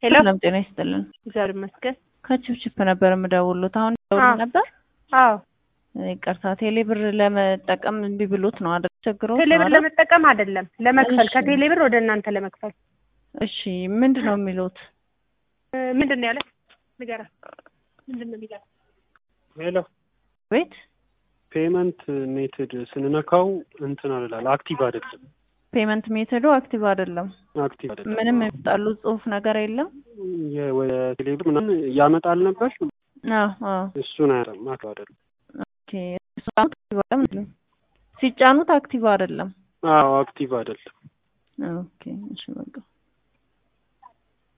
ሄሎ ሰላም ጤና ይስጥልን። እግዚአብሔር ይመስገን። ከችፕችፕ ነበር የምደውሉት። አሁን ደውል አዎ። ነበር። አዎ ይቅርታ ቴሌ ብር ለመጠቀም እምቢ ብሎት ነው አይደል? ቸግሮት ነው ቴሌብር አይደል? ለመጠቀም አይደለም ለመክፈል እሺ። ከቴሌብር ወደ እናንተ ለመክፈል እሺ ምንድን ነው የሚሉት? እ፣ ምንድን ነው ያለ ንገራ ምንድን ነው የሚለው ሄሎ ቤት ፔመንት ሜትድ ስንነካው እንትን አልላል አክቲቭ አይደለም። ፔመንት ሜተዱ አክቲቭ አይደለም። አክቲቭ አይደለም። ምንም የሚጣሉ ጽሁፍ ነገር የለም። የ- ወደ ቴሌብር ምናምን ያመጣል ነበር አዎ አዎ እሱን አያለም አክቲቭ አይደለም። ኦኬ ሲጫኑት አክቲቭ አይደለም። ሲጫኑት አክቲቭ አይደለም። አዎ አክቲቭ አይደለም። ኦኬ እሺ በቃ